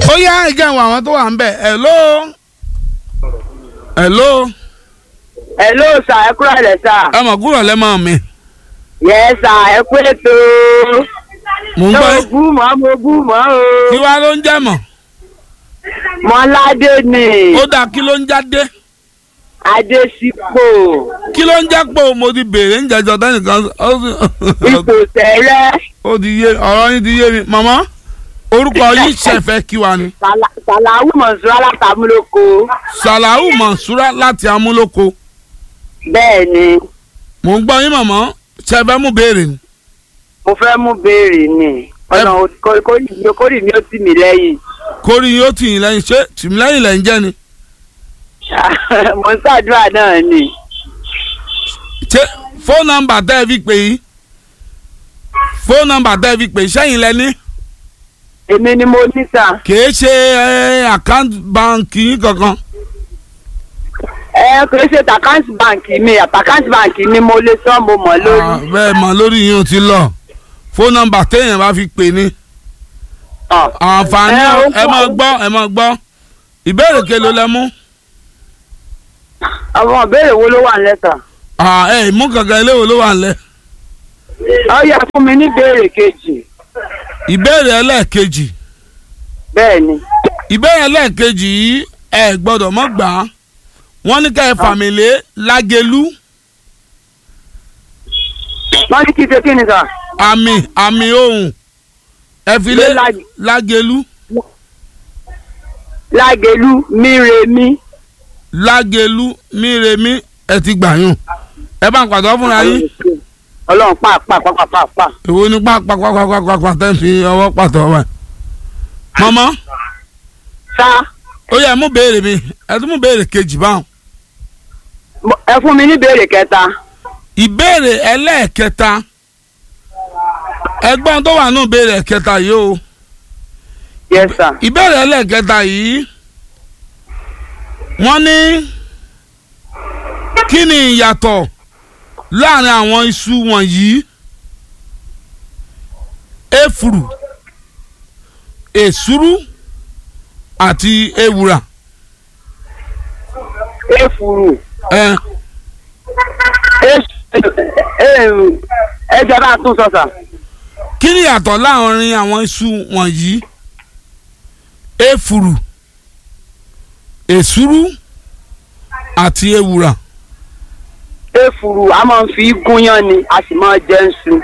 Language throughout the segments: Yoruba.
ó yá ẹgẹ àwọn àwọn tó wà ń bẹ̀ hello hello hello sà ẹ kúrò lẹ sà. ẹ mọ̀ kúrò lẹ́mọ̀ mi yẹ sà ẹ kú ètò. mò ń ṣé gbọ́ mo bú mọ́ mo bú mọ́ kí o. wá ló ń jẹ́ mọ̀ mọ́ládé ni ó dáa kí ló ń jáde adésípò kí ló ń jẹ́ pé mo ti béèrè ń jẹjọ tẹ́nìkan ó sì- ipò tẹ̀rẹ́ ó ti yé ọ̀rọ̀ yín ti yé mi màmá orúkọ yín ṣẹ̀fẹ̀ kí wa ni Sàlà- sàlàwù mọ̀sùn alátàmúlòkọ. sàlàhù mọ̀ṣúrà láti amúlòkó bẹ́ẹ̀ ni mò ń gbọ́ yín màmá ṣẹ̀fẹ̀ mú béèrè ni mo fẹ́ mú béèrè ni ọ̀nà kórì mi ó tì mí lẹ́yìn. kórìí yín ó tì yín lẹ́yìn ṣé tìmílẹ́yìn lẹ́yìn jẹ́ ni mo ń ṣàdúrà náà ni. ṣé fóònù nọ́mbà tẹ́ ẹ fi pè yín fóònù nọ́mbà tẹ́ ẹ fi pè sẹ́yìn lẹ́ni èmi ni mo ní sà. kìí ṣe àkáǹtì báǹkì yín kankan ẹ kò ṣe tàkáǹtì báǹkì mi àtàkáǹtì báǹkì mi mo lè sọ mo mọ̀ Ah, lórí. bẹ́ẹ̀ mọ̀ lórí yín ó ti lọ fóònù nọ́mbà téèyàn bá fi pè ní Ọ̀. àǹfààní Ẹ, ó ẹ máa pọ̀. gbọ́ ẹ máa gbọ́ ìbéèrè kelo lẹ mú àwọn ìbéèrè wo ló wà ń lẹ́tà. Ah, ẹ mú kankan eléwo ló wà nílẹ̀ ó yẹ fún mi ní ìbéèrè kejì. ìbéèrè ẹlẹ́ẹ̀kejì bẹ́ẹ̀ ni. ìbéèrè ẹlẹ́ẹ̀kejì yìí ẹ gbọ́dọ̀ mọ́ gbà á wọ́n ní ká ẹ fàmìlé lágẹ̀lú wọ́n ní kí ṣe kí ni sà. àmì àmì ohùn ẹ fi lé Lé lágẹ̀- lágẹ̀lú lágẹ̀lú míremí. lágẹ̀lú míremí ẹ ti gbà yùn ẹ bá ń pàtó fúnra yín ọlọ́run pàápàá pàápàá. èwo ní pàápàápàápàá tẹ́ ń fi ọwọ́ pàtó wẹ̀. mọ́mọ́ sá ó yẹ mú béèrè mi ẹ tún mú béèrè kejì báwọn. mo- ẹ fún mi ní ìbéèrè kẹta. ìbéèrè ẹlẹ́ẹ̀kẹta ẹgbọ́n tó wà nù ìbéèrè ẹ̀kẹta yìí o yes sir. ìbéèrè ẹlẹ́ẹ̀kẹta yìí wọ́n ní kí ni ìyàtọ̀ láàrin àwọn iṣu wọ̀nyí efuru èsúrú àti ewùrà efuru ẹ ẹ jẹ́ bá a tún sọ sà. kí ni ìyàtọ̀ láàrin àwọn iṣu wọ̀nyí efuru èsúrú àti ewùrà efuru a máa ń fi gúnyán ni a sì máa jẹ ń su.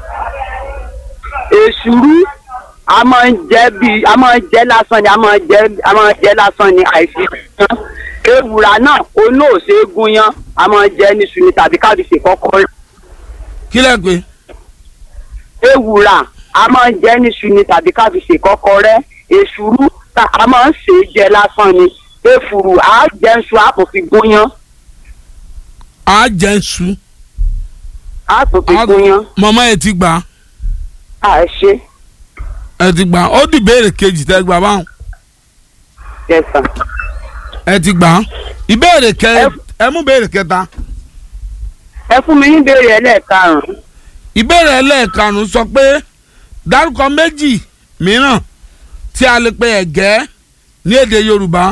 èsúrú a máa ń jẹ bí a máa ń jẹ lásán ni a máa ń jẹ a máa ń jẹ lásán ni àìfi gúnyán. ewùrà náà olóòṣè gúnyán a máa ń jẹ ní su ni tàbí káàdì ṣe kọ́kọ́ kí lẹ pé ewùrà a máa ń jẹ ní su ni tàbí káàdì ṣe kọ́kọ́ rẹ èsúrú ta a máa ń ṣe jẹ lásán ni efuru a jẹ ń su a kò fi gúnyán a jẹ nsú a kò fi gúnyán mọ̀mọ́ ẹ ti gbà a ṣe ẹ ti gbà ó di ìbéèrè kejì tẹ gbà báwọn yes sir. ẹ ti gbà ìbéèrè kẹ Ẹ- ẹ mú ìbéèrè kẹta ẹ fún mi ní ìbéèrè ẹlẹ́ẹ̀karùn-ún ìbéèrè ẹlẹ́ẹ̀karùn-ún sọ pé dárúkọ méjì mìíràn tí a lè pe ẹ̀gẹ́ ní èdè Yorùbá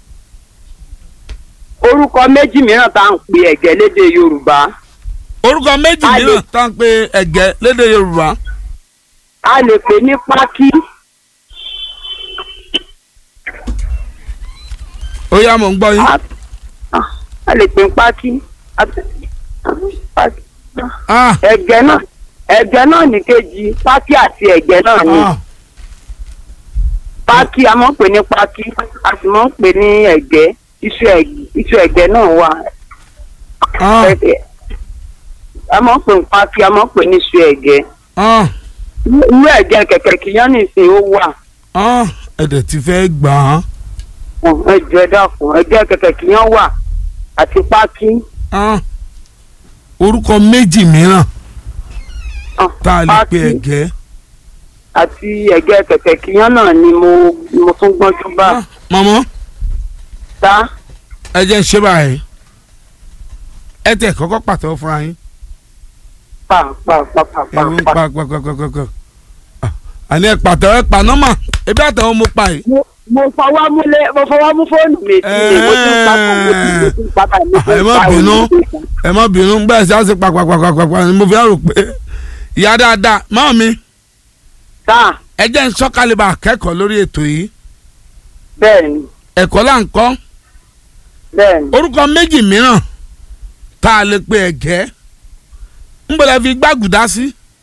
orúkọ méjì mìíràn tá à ń pe ẹ̀gẹ́ lédè yorùbá orúkọ méjì A lè- mìíràn tá à ń pe ẹ̀gẹ́ lédè Yorùbá a lè pè ní pákí ó yá mò ń gbọ́ yín a- a- a lè pè ní pákí a- pákí. ah ẹ̀gẹ́ náà ẹ̀gẹ́ náà ní kejì pákí àti ẹ̀gẹ́ náà ní ah pákí a máa ń pè ní pákí a sì máa ń pè ní ẹ̀gẹ́ iṣu ẹ̀gẹ́ iṣu ẹ̀gẹ́ náà wà ah Ẹ̀gẹ́. a máa ń pè ní pákí a máa ń pè ní iṣu ẹ̀gẹ́ ah irú ẹ̀gẹ́ kẹ̀kẹ́ kìíyàn nìsín ó wà. ah ẹ̀dẹ̀ ti fẹ́ gbà á ẹjọ ẹ dákun ẹgbẹ kẹkẹ kìíyan wà àti pákí ah orúkọ méjì mìíràn ah, tá a lè pe pákí ẹ̀gẹ́ àti ẹgbẹ kẹkẹ kìíyan náà ni mo mo tún gbọ́njú bá ah mọ̀mọ́ tá ẹ jẹ́ ń ṣe báyìí ẹ tẹ̀ kọ́kọ́ pàtẹ́wọ́ fúnra yín pa pa pa pa pa ẹ̀rù ń pa pa pàpàpàpàpà àní ẹ pàtẹ́wọ́ ẹ pa nọ́mà ebi àtàwọn mo pa yìí. mo mo fọwọ́ mú lé mo fọwọ́ mú fóònù mi sí i mo ti ń papọ̀ mo ti mo ti ń papọ̀ mo ti ẹ ń má pa bínú òun ní ẹ má bínú bẹ́ẹ̀ sí àṣẹ pàpàpàpàpà ni mo fi rò pé ìyá dáadáa máa mi sáà ẹ jẹ́ ń sọ́kàlẹ̀ bá akẹ́kọ̀ọ́ lórí ètò yìí bẹ́ẹ̀ ni ẹ̀kọ́ là ń kọ́ bẹ́ẹ̀ ni orúkọ méjì mìíràn tá a lè pe ẹ̀gẹ́ ń bọ̀dọ̀ fi gbàgùdá sí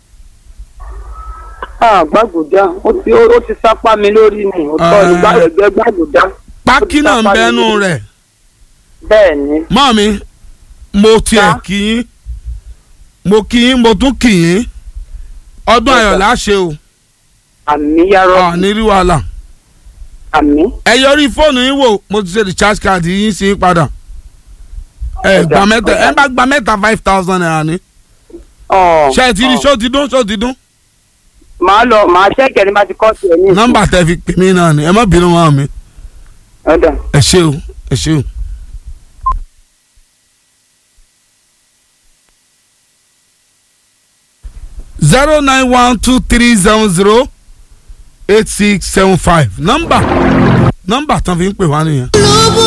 ah gbàgùdá ó ti ó ti sápá mi lórí ni ó tọ́ ní Ah. gbàgbẹ́ gbàgùdá pákí náà ń sápá mi bẹ́nu lórí. rẹ̀ bẹ́ẹ̀ ni máa mi mo tiẹ̀ Sá. kí yín mo kí yín mo tún kí yín ọdún Yes, ayọ̀ sir. láṣẹ o àmì yàrá à ní rí wàhálà àmì ẹ yọrí fóònù yín wò mo ti ṣe recharge card yín sí padà ẹ Ọ̀dà, gba mẹ́ta ọ̀dà. ẹ bá gba mẹ́ta five thousand naira ni ọ̀ ṣé ẹ ti rí ọ̀. ṣó ti dún ṣó ti dún màá lọ màá ṣẹ́kẹ̀ ní bá ti kọ́ sí ẹ ní ìsìn. nọ́mbà tẹ fi pè mí náà ni ẹ má bínú wọn mi ọ̀dà ẹ ṣé o ẹ ṣé o. zero nine one two three seven zero eight six seven five nọ́mbà nọ́mbà tán fi ń pè wá nìyẹn.